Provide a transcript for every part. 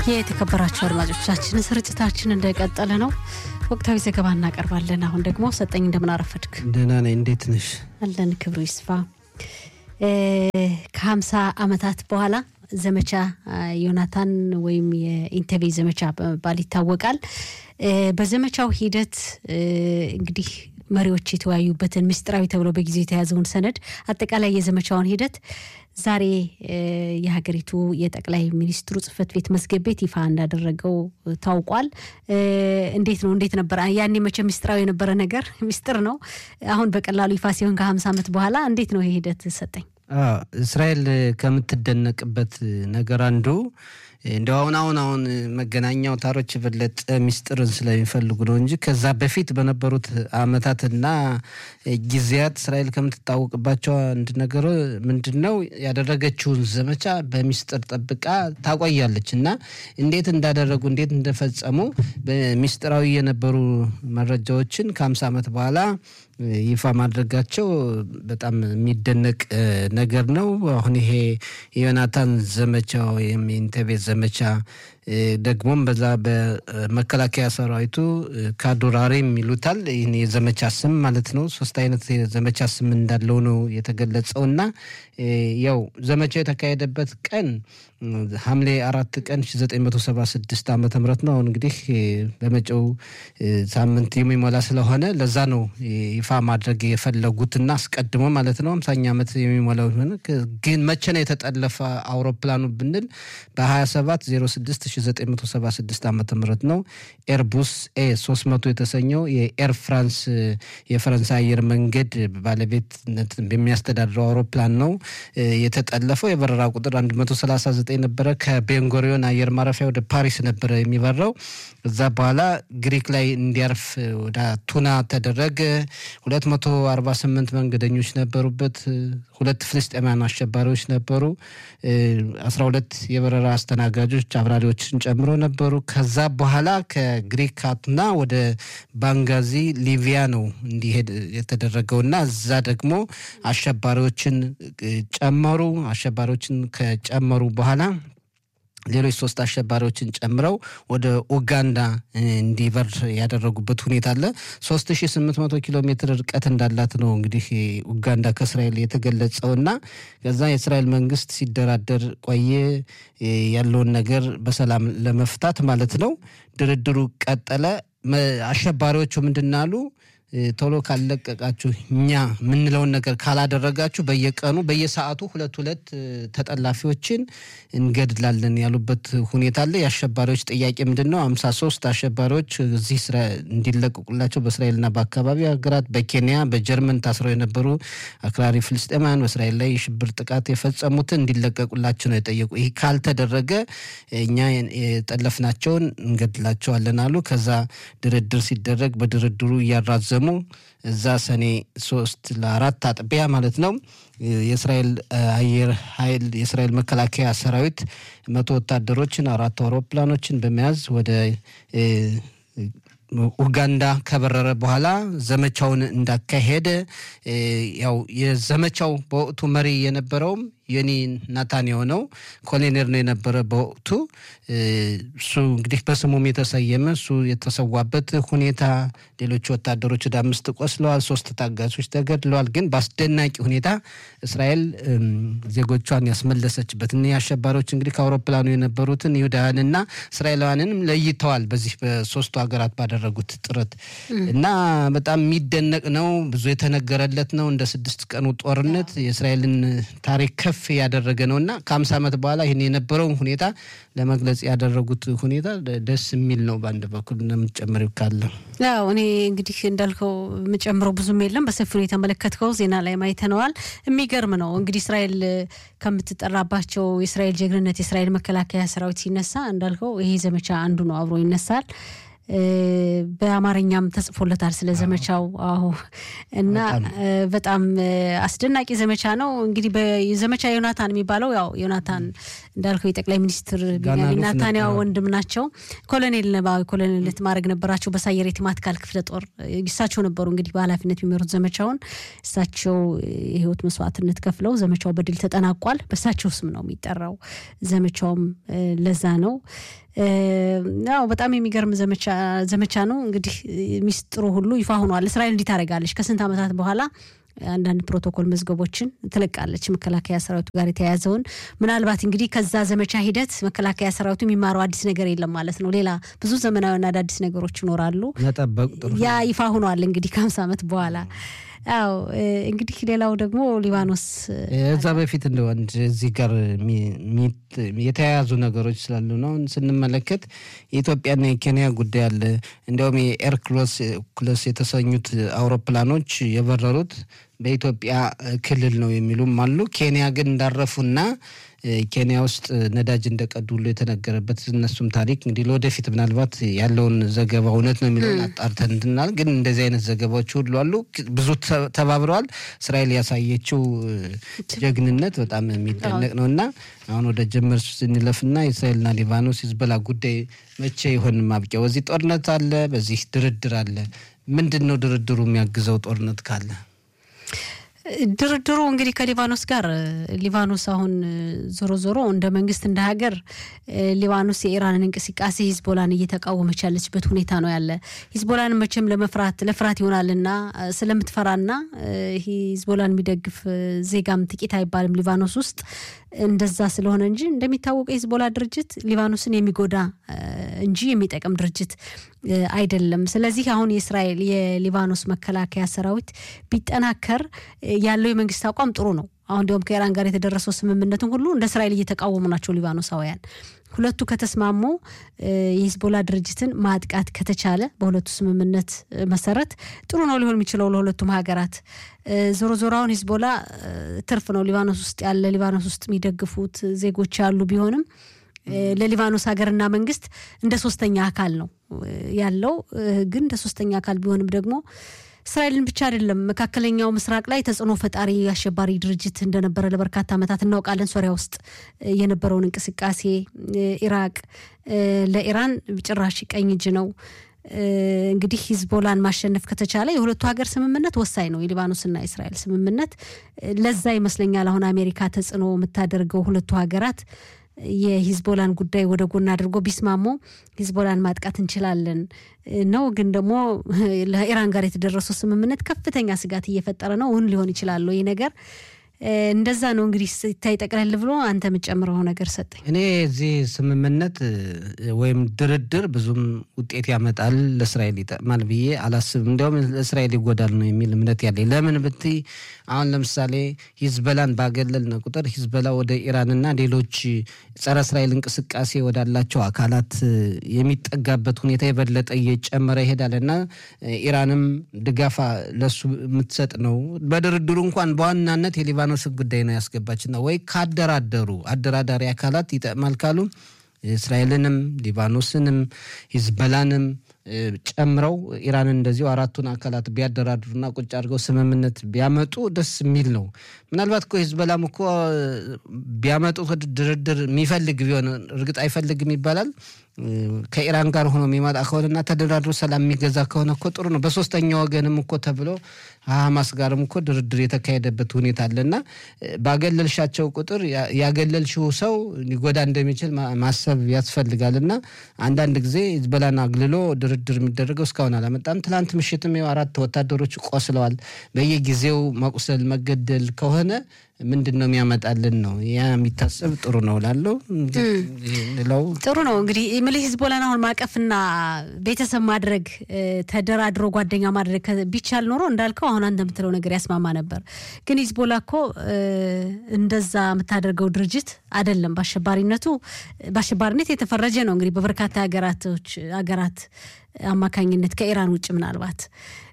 የተከበራቸው አድማጮቻችን ስርጭታችን እንደቀጠለ ነው። ወቅታዊ ዘገባ እናቀርባለን። አሁን ደግሞ ሰጠኝ እንደምን አረፈድክ? ደህና ነኝ። እንዴት ነሽ? አለን ክብሩ ይስፋ። ከሀምሳ ዓመታት በኋላ ዘመቻ ዮናታን ወይም የኢንተቤ ዘመቻ በመባል ይታወቃል። በዘመቻው ሂደት እንግዲህ መሪዎች የተወያዩበትን ምስጢራዊ ተብሎ በጊዜው የተያዘውን ሰነድ አጠቃላይ የዘመቻውን ሂደት ዛሬ የሀገሪቱ የጠቅላይ ሚኒስትሩ ጽህፈት ቤት መዝገብ ቤት ይፋ እንዳደረገው ታውቋል። እንዴት ነው? እንዴት ነበር? ያኔ መቼ ምስጢራዊ የነበረ ነገር ምስጢር ነው። አሁን በቀላሉ ይፋ ሲሆን ከሀምሳ ዓመት በኋላ እንዴት ነው ይሄ ሂደት ሰጠኝ? እስራኤል ከምትደነቅበት ነገር አንዱ እንዲያው አሁን አሁን አሁን መገናኛ አውታሮች የበለጠ ሚስጥርን ስለሚፈልጉ ነው እንጂ ከዛ በፊት በነበሩት አመታትና ጊዜያት እስራኤል ከምትታወቅባቸው አንድ ነገር ምንድን ነው ያደረገችውን ዘመቻ በሚስጥር ጠብቃ ታቆያለች እና እንዴት እንዳደረጉ እንዴት እንደፈጸሙ በሚስጥራዊ የነበሩ መረጃዎችን ከሀምሳ ዓመት በኋላ ይፋ ማድረጋቸው በጣም የሚደነቅ ነገር ነው። አሁን ይሄ የዮናታን ዘመቻ ወይም የኢንተቤ ዘመቻ ደግሞም በዛ በመከላከያ ሰራዊቱ ካዱራሪም ይሉታል። ይህን የዘመቻ ስም ማለት ነው። ሶስት አይነት የዘመቻ ስም እንዳለው ነው የተገለጸው እና ያው ዘመቻው የተካሄደበት ቀን ሐምሌ አራት ቀን 1976 ዓ ም ነው። አሁን እንግዲህ በመጪው ሳምንት የሚሞላ ስለሆነ ለዛ ነው ይፋ ማድረግ የፈለጉትና አስቀድሞ ማለት ነው አምሳኛ ዓመት የሚሞላው ግን መቼ ነው የተጠለፈ አውሮፕላኑ ብንል በ27 06 1976 ዓ ም ነው። ኤርቡስ ኤ 300 የተሰኘው የኤር ፍራንስ የፈረንሳይ አየር መንገድ ባለቤትነት በሚያስተዳድረው አውሮፕላን ነው የተጠለፈው። የበረራ ቁጥር 139 ነበረ። ከቤንጎሪዮን አየር ማረፊያ ወደ ፓሪስ ነበረ የሚበራው። እዛ በኋላ ግሪክ ላይ እንዲያርፍ ወደ ቱና ተደረገ። 248 መንገደኞች ነበሩበት። ሁለት ፍልስጤማውያን አሸባሪዎች ነበሩ። 12 የበረራ አስተናጋጆች አብራሪዎችን ጨምሮ ነበሩ። ከዛ በኋላ ከግሪክ ቱና ወደ ባንጋዚ ሊቢያ ነው እንዲሄድ የተደረገውና እዛ ደግሞ አሸባሪዎችን ጨመሩ። አሸባሪዎችን ከጨመሩ በኋላ ሌሎች ሶስት አሸባሪዎችን ጨምረው ወደ ኡጋንዳ እንዲበር ያደረጉበት ሁኔታ አለ። 3800 ኪሎ ሜትር ርቀት እንዳላት ነው እንግዲህ ኡጋንዳ ከእስራኤል የተገለጸው እና ከዛ የእስራኤል መንግስት ሲደራደር ቆየ ያለውን ነገር በሰላም ለመፍታት ማለት ነው። ድርድሩ ቀጠለ። አሸባሪዎቹ ምንድን አሉ? ቶሎ ካለቀቃችሁ እኛ የምንለውን ነገር ካላደረጋችሁ በየቀኑ በየሰዓቱ ሁለት ሁለት ተጠላፊዎችን እንገድላለን ያሉበት ሁኔታ አለ። የአሸባሪዎች ጥያቄ ምንድን ነው? አምሳ ሶስት አሸባሪዎች እዚህ እንዲለቀቁላቸው በእስራኤልና በአካባቢ ሀገራት በኬንያ በጀርመን ታስረው የነበሩ አክራሪ ፍልስጤማውያን በእስራኤል ላይ የሽብር ጥቃት የፈጸሙትን እንዲለቀቁላቸው ነው የጠየቁ። ይህ ካልተደረገ እኛ የጠለፍናቸውን እንገድላቸዋለን አሉ። ከዛ ድርድር ሲደረግ በድርድሩ እያራዘሙ እዛ ሰኔ ሶስት ለአራት አጥቢያ ማለት ነው የእስራኤል አየር ኃይል የእስራኤል መከላከያ ሰራዊት መቶ ወታደሮችን አራት አውሮፕላኖችን በመያዝ ወደ ኡጋንዳ ከበረረ በኋላ ዘመቻውን እንዳካሄደ ያው የዘመቻው በወቅቱ መሪ የነበረውም ዮኒ ናታንያሁ ነው። ኮሎኔል ነው የነበረ በወቅቱ እሱ እንግዲህ በስሙም የተሰየመ እሱ የተሰዋበት ሁኔታ፣ ሌሎች ወታደሮች ወደ አምስት ቆስለዋል፣ ሶስት ታጋቾች ተገድለዋል። ግን በአስደናቂ ሁኔታ እስራኤል ዜጎቿን ያስመለሰችበት እኒህ አሸባሪዎች እንግዲህ ከአውሮፕላኑ የነበሩትን ይሁዳውያንና እስራኤላውያንንም ለይተዋል በዚህ በሶስቱ ሀገራት ባደረጉት ጥረት እና በጣም የሚደነቅ ነው። ብዙ የተነገረለት ነው። እንደ ስድስት ቀኑ ጦርነት የእስራኤልን ታሪክ ከፍ ያደረገ ነው እና ከሀምሳ ዓመት በኋላ ይህን የነበረውን ሁኔታ ለመግለጽ ያደረጉት ሁኔታ ደስ የሚል ነው። በአንድ በኩል እንደምትጨምር ካለ ያው እኔ እንግዲህ እንዳልከው የምጨምረው ብዙም የለም። በሰፊው የተመለከትከው ዜና ላይ ማይተነዋል። የሚገርም ነው እንግዲህ እስራኤል ከምትጠራባቸው የእስራኤል ጀግንነት የእስራኤል መከላከያ ሰራዊት ሲነሳ እንዳልከው ይሄ ዘመቻ አንዱ ነው፣ አብሮ ይነሳል። በአማርኛም ተጽፎለታል ስለ ዘመቻው። አዎ እና በጣም አስደናቂ ዘመቻ ነው። እንግዲህ በዘመቻ ዮናታን የሚባለው ያው ዮናታን እንዳልከው የጠቅላይ ሚኒስትር ቢንያሚን ኔታንያሁ ወንድም ናቸው። ኮሎኔል ኮሎኔልነት ማድረግ ነበራቸው በሳየሬት ማትካል ክፍለ ጦር እሳቸው ነበሩ እንግዲህ በኃላፊነት የሚመሩት ዘመቻውን። እሳቸው የህይወት መስዋዕትነት ከፍለው ዘመቻው በድል ተጠናቋል። በእሳቸው ስም ነው የሚጠራው። ዘመቻውም ለዛ ነው ያው በጣም የሚገርም ዘመቻ ነው። እንግዲህ ሚስጥሩ ሁሉ ይፋ ሆኗል። እስራኤል እንዲህ ታደርጋለች ከስንት ዓመታት በኋላ አንዳንድ ፕሮቶኮል መዝገቦችን ትለቃለች። መከላከያ ሰራዊቱ ጋር የተያያዘውን ምናልባት እንግዲህ ከዛ ዘመቻ ሂደት መከላከያ ሰራዊቱ የሚማረው አዲስ ነገር የለም ማለት ነው። ሌላ ብዙ ዘመናዊና አዳዲስ ነገሮች ይኖራሉ። ያ ይፋ ሆኗል እንግዲህ ከሀምሳ ዓመት በኋላ አዎ እንግዲህ ሌላው ደግሞ ሊባኖስ እዛ በፊት እንደ አንድ እዚህ ጋር የተያያዙ ነገሮች ስላሉ ነው ስንመለከት የኢትዮጵያና የኬንያ ጉዳይ አለ። እንዲያውም የኤር ክሎስ የተሰኙት አውሮፕላኖች የበረሩት በኢትዮጵያ ክልል ነው የሚሉም አሉ። ኬንያ ግን እንዳረፉና ኬንያ ውስጥ ነዳጅ እንደቀዱ ሁሉ የተነገረበት እነሱም ታሪክ እንግዲህ ለወደፊት ምናልባት ያለውን ዘገባ እውነት ነው የሚለውን አጣርተን እንድናል። ግን እንደዚህ አይነት ዘገባዎች ሁሉ አሉ። ብዙ ተባብረዋል። እስራኤል ያሳየችው ጀግንነት በጣም የሚደነቅ ነው እና አሁን ወደ ጀመር ስንለፍና የእስራኤልና ሊባኖስ ሂዝቦላ ጉዳይ መቼ ይሆን ማብቂያው? በዚህ ጦርነት አለ፣ በዚህ ድርድር አለ። ምንድን ነው ድርድሩ የሚያግዘው ጦርነት ካለ? ድርድሩ እንግዲህ ከሊባኖስ ጋር ሊባኖስ አሁን ዞሮ ዞሮ እንደ መንግስት እንደ ሀገር ሊባኖስ የኢራንን እንቅስቃሴ ሂዝቦላን እየተቃወመች ያለችበት ሁኔታ ነው ያለ። ሂዝቦላን መቼም ለመፍራት ለፍራት ይሆናልና ስለምትፈራና ሂዝቦላን የሚደግፍ ዜጋም ጥቂት አይባልም ሊባኖስ ውስጥ እንደዛ ስለሆነ እንጂ እንደሚታወቀው የሂዝቦላ ድርጅት ሊባኖስን የሚጎዳ እንጂ የሚጠቅም ድርጅት አይደለም። ስለዚህ አሁን የእስራኤል የሊባኖስ መከላከያ ሰራዊት ቢጠናከር ያለው የመንግስት አቋም ጥሩ ነው። አሁን እንዲሁም ከኢራን ጋር የተደረሰው ስምምነትን ሁሉ እንደ እስራኤል እየተቃወሙ ናቸው ሊባኖሳውያን። ሁለቱ ከተስማሙ የሂዝቦላ ድርጅትን ማጥቃት ከተቻለ በሁለቱ ስምምነት መሰረት ጥሩ ነው ሊሆን የሚችለው ለሁለቱም ሀገራት። ዞሮ ዞሮ አሁን ሂዝቦላ ትርፍ ነው ሊባኖስ ውስጥ ያለ ሊባኖስ ውስጥ የሚደግፉት ዜጎች ያሉ ቢሆንም ለሊባኖስ ሀገርና መንግስት እንደ ሶስተኛ አካል ነው ያለው። ግን እንደ ሶስተኛ አካል ቢሆንም ደግሞ እስራኤልን ብቻ አይደለም፣ መካከለኛው ምስራቅ ላይ ተጽዕኖ ፈጣሪ አሸባሪ ድርጅት እንደነበረ ለበርካታ ዓመታት እናውቃለን። ሶሪያ ውስጥ የነበረውን እንቅስቃሴ፣ ኢራቅ ለኢራን ጭራሽ ቀኝ እጅ ነው። እንግዲህ ሂዝቦላን ማሸነፍ ከተቻለ የሁለቱ ሀገር ስምምነት ወሳኝ ነው። የሊባኖስና የእስራኤል ስምምነት ለዛ ይመስለኛል አሁን አሜሪካ ተጽዕኖ የምታደርገው ሁለቱ ሀገራት የሂዝቦላን ጉዳይ ወደ ጎን አድርጎ ቢስማሙ ሂዝቦላን ማጥቃት እንችላለን ነው። ግን ደግሞ ለኢራን ጋር የተደረሰው ስምምነት ከፍተኛ ስጋት እየፈጠረ ነው። እውን ሊሆን ይችላል ይህ ነገር እንደዛ ነው እንግዲህ ሲታይ ጠቅለል ብሎ አንተ የምጨምረው ነገር ሰጠኝ። እኔ እዚህ ስምምነት ወይም ድርድር ብዙም ውጤት ያመጣል ለእስራኤል ይጠቅማል ብዬ አላስብም። እንዲያውም ለእስራኤል ይጎዳል ነው የሚል እምነት ያለኝ። ለምን ብትይ አሁን ለምሳሌ ሂዝበላን ባገለልን ቁጥር ሂዝበላ ወደ ኢራንና ሌሎች ጸረ እስራኤል እንቅስቃሴ ወዳላቸው አካላት የሚጠጋበት ሁኔታ የበለጠ እየጨመረ ይሄዳል እና ኢራንም ድጋፋ ለሱ የምትሰጥ ነው። በድርድሩ እንኳን በዋናነት የሊባኖስ ጉዳይ ነው ያስገባችና ወይ ካደራደሩ አደራዳሪ አካላት ይጠቅማል ካሉ እስራኤልንም ሊባኖስንም ሂዝበላንም ጨምረው ኢራንን እንደዚሁ አራቱን አካላት ቢያደራድሩና ቁጭ አድርገው ስምምነት ቢያመጡ ደስ የሚል ነው። ምናልባት እኮ ሂዝበላም እኮ ቢያመጡት ድርድር የሚፈልግ ቢሆን እርግጥ አይፈልግም ይባላል። ከኢራን ጋር ሆኖ የሚመጣ ከሆነና ተደራድሮ ሰላም የሚገዛ ከሆነ እኮ ጥሩ ነው። በሶስተኛ ወገንም እኮ ተብሎ ሀማስ ጋርም እኮ ድርድር የተካሄደበት ሁኔታ አለና ባገለልሻቸው ቁጥር ያገለልሽው ሰው ሊጎዳ እንደሚችል ማሰብ ያስፈልጋል። እና አንዳንድ ጊዜ ሂዝቦላን አግልሎ ድርድር የሚደረገው እስካሁን አላመጣም። ትላንት ምሽትም አራት ወታደሮች ቆስለዋል። በየጊዜው መቁሰል መገደል ከሆነ ምንድን ነው የሚያመጣልን ነው ያ የሚታሰብ ጥሩ ነው ላለው ለው ጥሩ ነው እንግዲህ ምልህ ሂዝቦላን አሁን ማቀፍና ቤተሰብ ማድረግ ተደራድሮ ጓደኛ ማድረግ ቢቻል ኖሮ እንዳልከው አሁን አንተ የምትለው ነገር ያስማማ ነበር። ግን ሂዝቦላ እኮ እንደዛ የምታደርገው ድርጅት አይደለም። በአሸባሪነቱ በአሸባሪነት የተፈረጀ ነው እንግዲህ በበርካታ ሀገራቶች ሀገራት አማካኝነት ከኢራን ውጭ ምናልባት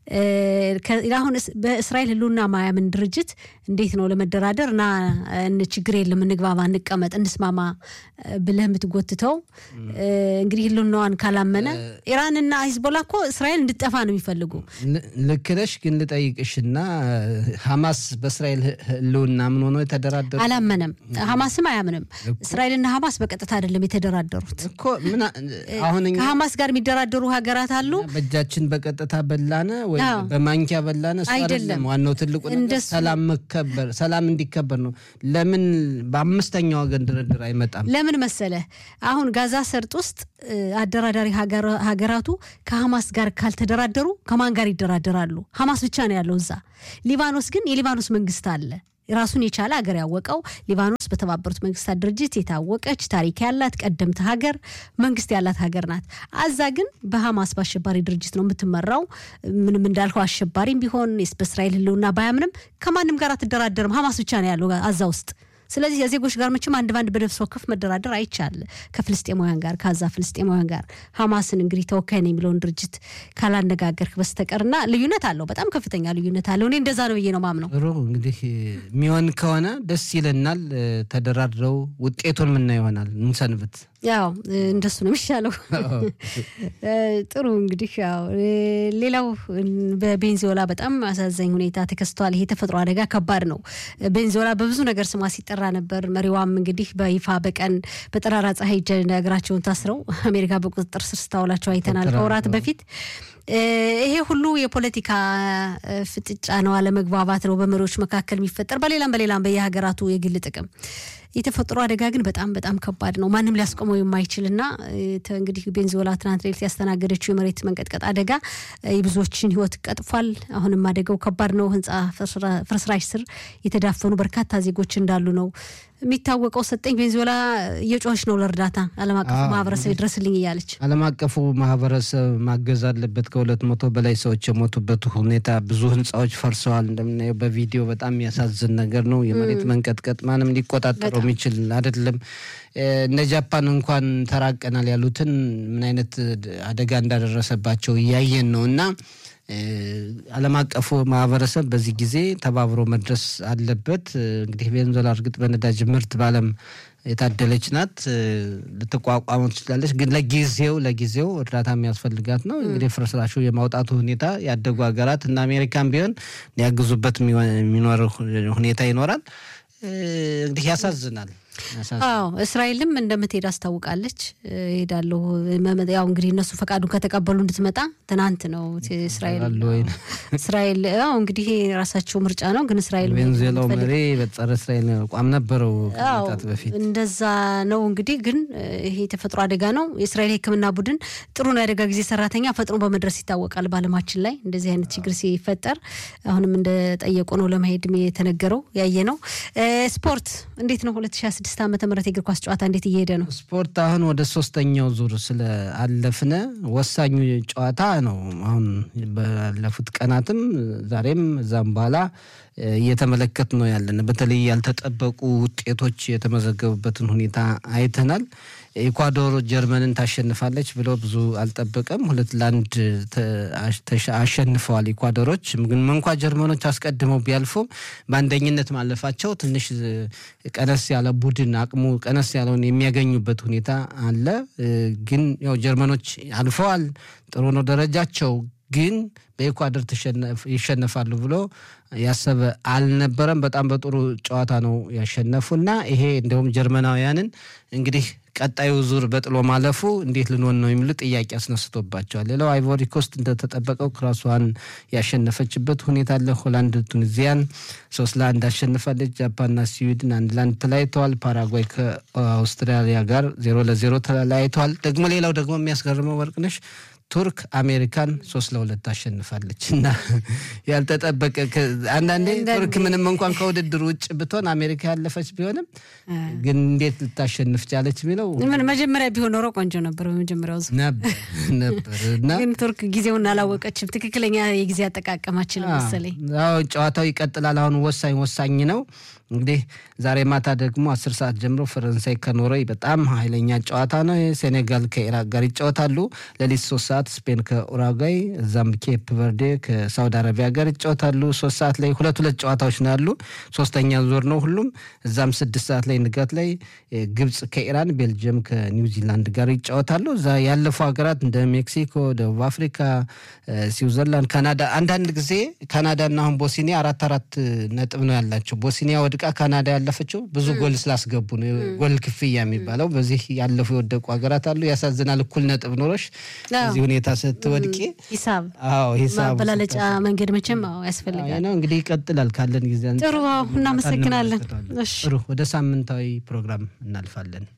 አሁን በእስራኤል ሕልውና ማያምን ድርጅት እንዴት ነው ለመደራደር እና ችግር የለም እንግባባ፣ እንቀመጥ፣ እንስማማ ብለህ የምትጎትተው? እንግዲህ ሕልውናዋን ካላመነ ኢራንና ሂዝቦላ እኮ እስራኤል እንድጠፋ ነው የሚፈልጉ። ልክ ነሽ። ግን ልጠይቅሽና ሀማስ በእስራኤል ሕልውና ምን ሆኖ የተደራደሩ አላመነም። ሀማስም አያምንም። እስራኤልና ሀማስ በቀጥታ አይደለም የተደራደሩት እኮ ምን አሁን ከሀማስ ጋር የሚደራደሩ ሀገራት አሉ። በእጃችን በቀጥታ በላነ ወይ አዎ። በማንኪያ በላን እሱ አይደለም። አይደለም ዋናው ትልቁ ነገር እንደሱ- ሰላም መከበር ሰላም እንዲከበር ነው። ለምን በአምስተኛ ወገን ድርድር አይመጣም? ለምን መሰለ አሁን ጋዛ ሰርጥ ውስጥ እ፣ አደራዳሪ ሀገራ- ሀገራቱ ከሐማስ ጋር ካልተደራደሩ ከማን ጋር ይደራደራሉ? ሐማስ ብቻ ነው ያለው እዛ። ሊባኖስ ግን የሊባኖስ መንግስት አለ ራሱን የቻለ ሀገር ያወቀው ሊባኖስ በተባበሩት መንግስታት ድርጅት የታወቀች ታሪክ ያላት ቀደምት ሀገር መንግስት ያላት ሀገር ናት። አዛ ግን በሐማስ በአሸባሪ ድርጅት ነው የምትመራው። ምንም እንዳልከው አሸባሪም ቢሆን በእስራኤል ህልውና ባያምንም ከማንም ጋር አትደራደርም። ሐማስ ብቻ ነው ያለው አዛ ውስጥ። ስለዚህ የዜጎች ጋር መቼም አንድ ባንድ በነፍስ ወከፍ መደራደር አይቻል ከፍልስጤማውያን ጋር ከዛ ፍልስጤማውያን ጋር ሐማስን እንግዲህ ተወካይ ነው የሚለውን ድርጅት ካላነጋገርክ በስተቀርና ልዩነት አለው፣ በጣም ከፍተኛ ልዩነት አለው። እኔ እንደዛ ነው ብዬ ነው ማምነው። ጥሩ እንግዲህ የሚሆን ከሆነ ደስ ይለናል። እ፣ ተደራድረው ውጤቱን ምና ይሆናል እንሰንብት። ያው እ፣ እንደሱ ነው የሚሻለው። እ፣ ጥሩ እንግዲህ ያው እ፣ ሌላው እ፣ በቤንዚዮላ በጣም አሳዛኝ ሁኔታ ተከስቷል። ይሄ የተፈጥሮ አደጋ ከባድ ነው። እ፣ ቤንዚዮላ በብዙ ነገር ስሟ ሲጠራ ነበር። መሪዋም እንግዲህ በይፋ በቀን በጠራራ ፀሐይ እጀ እግራቸውን ታስረው አሜሪካ በቁጥጥር ስር ስታውላቸው አይተናል ከወራት በፊት። እ፣ ይሄ ሁሉ የፖለቲካ እ፣ ፍጥጫ ነው፣ አለመግባባት ነው በመሪዎች መካከል የሚፈጠር በሌላም በሌላም በየሀገራቱ የግል ጥቅም የተፈጥሮ አደጋ ግን በጣም በጣም ከባድ ነው። ማንም ሊያስቆመው የማይችልና እ፣ ተ- እንግዲህ ቤንዚዮላ ትናንት ሌሊት ያስተናገደችው የመሬት መንቀጥቀጥ አደጋ እ፣ የብዙዎችን ሕይወት ቀጥፏል። አሁንም አደጋው ከባድ ነው። ህንፃ ፍርስራ- ፍርስራሽ ስር የተዳፈኑ በርካታ ዜጎች እንዳሉ ነው የሚታወቀው። ሰጠኝ ቤንዚዮላ እየጮኸች ነው ለእርዳታ ዓለም አቀፉ አዎ፣ ማህበረሰብ ይድረስልኝ እያለች ዓለም አቀፉ ማህበረሰብ ማገዝ አለበት። ከሁለት መቶ በላይ ሰዎች የሞቱበት ሁኔታ ብዙ ህንፃዎች ፈርሰዋል። እንደምናየው በቪዲዮ በጣም የሚያሳዝን ነገር ነው። የመሬት መንቀጥቀጥ ማንም ሊቆጣጠረው የሚችል አይደለም። እ፣ እነ ጃፓን እንኳን ተራቀናል ያሉትን ምን አይነት አደጋ እንዳደረሰባቸው እያየን ነው እና እ፣ ዓለም አቀፉ ማህበረሰብ በዚህ ጊዜ ተባብሮ መድረስ አለበት። እ፣ እንግዲህ ቬንዙዌላ እርግጥ በነዳጅ ምርት በዓለም የታደለች ናት። እ፣ ልትቋቋመው ትችላለች። ግን ለጊዜው ለጊዜው እርዳታ የሚያስፈልጋት ነው። እንግዲህ ፍርስራሹ የማውጣቱ ሁኔታ ያደጉ ሀገራት እና አሜሪካን ቢሆን ሊያግዙበት የሚሆ- የሚኖር ሁኔታ ይኖራል። እ፣ እንግዲህ ያሳዝናል። ያሳዝናል። አዎ እስራኤልም እንደምትሄድ አስታውቃለች። ሄዳለሁ ያው እንግዲህ እነሱ ፈቃዱን ከተቀበሉ እንድትመጣ ትናንት ነው እስራኤል ይላሉ ወይ? እስራኤል አዎ እንግዲህ የራሳቸው ምርጫ ነው። ግን እስራኤል ቬንዙዌላው የምትፈልግ- መሪ በጸረ እስራኤል አቋም ነበረው አዎ ከመምጣት በፊት እንደዛ ነው እንግዲህ። ግን እ፣ ይሄ የተፈጥሮ አደጋ ነው። የእስራኤል የሕክምና ቡድን ጥሩ ነው የአደጋ ጊዜ ሰራተኛ ፈጥኖ በመድረስ ይታወቃል። በዓለማችን ላይ እንደዚህ አይነት ችግር ሲፈጠር አሁንም እንደጠየቁ ነው ለመሄድ የተነገረው ያየ ነው። እ፣ ስፖርት እንዴት ነው? 2026 ዓመተ ምህረት የእግር ኳስ ጨዋታ እንዴት እየሄደ ነው? ስፖርት አሁን ወደ ሶስተኛው ዙር ስለ አለፍነ ወሳኙ ጨዋታ ነው። አሁን ባለፉት ቀናትም ዛሬም እዛም በኋላ እ፣ እየተመለከት ነው ያለን። በተለይ ያልተጠበቁ ውጤቶች የተመዘገቡበትን ሁኔታ አይተናል። ኢኳዶር ጀርመንን ታሸንፋለች ብለው ብዙ አልጠበቀም። ሁለት ለአንድ ተ- አሽ- ተሸ- አሸንፈዋል ኢኳዶሮች። ግን እንኳ ጀርመኖች አስቀድመው ቢያልፉም በአንደኝነት ማለፋቸው ትንሽ እ፣ ቀነስ ያለ ቡድን አቅሙ ቀነስ ያለውን የሚያገኙበት ሁኔታ አለ። እ፣ ግን ያው ጀርመኖች አልፈዋል። ጥሩ ነው ደረጃቸው። ግን በኢኳዶር ተሸነፍ- ይሸነፋሉ ብሎ ያሰበ አልነበረም። በጣም በጥሩ ጨዋታ ነው ያሸነፉና ይሄ እንዲሁም ጀርመናውያንን እንግዲህ ቀጣዩ ዙር በጥሎ ማለፉ እንዴት ልንሆን ነው የሚሉ ጥያቄ አስነስቶባቸዋል። ሌላው አይቮሪ ኮስት እንደተጠበቀው ክራሷን ያሸነፈችበት ሁኔታ አለ። ሆላንድ ቱኒዚያን ሶስት ለአንድ አሸንፋለች። ጃፓንና ስዊድን አንድ ለአንድ ተለያይተዋል። ፓራጓይ ከአውስትራሊያ ጋር ዜሮ ለዜሮ ተለያይተዋል። ደግሞ ሌላው ደግሞ የሚያስገርመው ወርቅነሽ ቱርክ አሜሪካን ሶስት ለሁለት አሸንፋለች እና ያልተጠበቀ ከ- አንዳንዴ ቱርክ ምንም እንኳን ከውድድር ውጭ ብትሆን አሜሪካ ያለፈች ቢሆንም ግን እንዴት ልታሸንፍ ቻለች የሚለው ምን መጀመሪያ ቢሆን ኖሮ ቆንጆ ነበር። በመጀመሪያው ዙር ነበር ነበር እና ግን ቱርክ ጊዜውን አላወቀችም። ትክክለኛ የጊዜ አጠቃቀማችን መሰለኝ። አዎ ጨዋታው ይቀጥላል። አሁን ወሳኝ ወሳኝ ነው። እንግዲህ ዛሬ ማታ ደግሞ አስር ሰዓት ጀምሮ ፈረንሳይ ከኖርዌይ በጣም ኃይለኛ ጨዋታ ነው። ሴኔጋል ከኢራቅ ጋር ይጫወታሉ። ሌሊት ሶስት ሰዓት ስፔን ከኡራጓይ እዛም ኬፕ ቨርዴ ከሳውዲ አረቢያ ጋር ይጫወታሉ። ሶስት ሰዓት ላይ ሁለት ሁለት ጨዋታዎች ነው ያሉ። ሶስተኛ ዙር ነው ሁሉም። እዛም ስድስት ሰዓት ላይ ንጋት ላይ እ፣ ግብጽ ከኢራን፣ ቤልጅየም ከኒውዚላንድ ጋር ይጫወታሉ። እዛ ያለፉ ሀገራት እንደ ሜክሲኮ፣ ደቡብ አፍሪካ፣ እ፣ ስዊዘርላንድ፣ ካናዳ አንዳንድ ጊዜ ካናዳና አሁን ቦስኒያ አራት አራት ነጥብ ነው ያላቸው። ቦስኒያ ወድቃ ካናዳ ያለፈችው ብዙ ጎል ስላስገቡ ነው። ጎል ክፍያ የሚባለው በዚህ ያለፉ የወደቁ ሀገራት አሉ። ያሳዝናል። እኩል ነጥብ ኖሮሽ አዎ። እዚህ ሁኔታ ስትወድቂ ሂሳብ አዎ ሂሳቡ ማበላለጫ ስታስብ መንገድ መቼም አዎ ያስፈልጋል። አዎ ነው እንግዲህ ይቀጥላል ካለን ጊዜ አንጻር ጥሩ አዎ፣ እናመሰግናለን። እንመለከተዋለን። እሺ ጥሩ ወደ ሳምንታዊ ፕሮግራም እናልፋለን።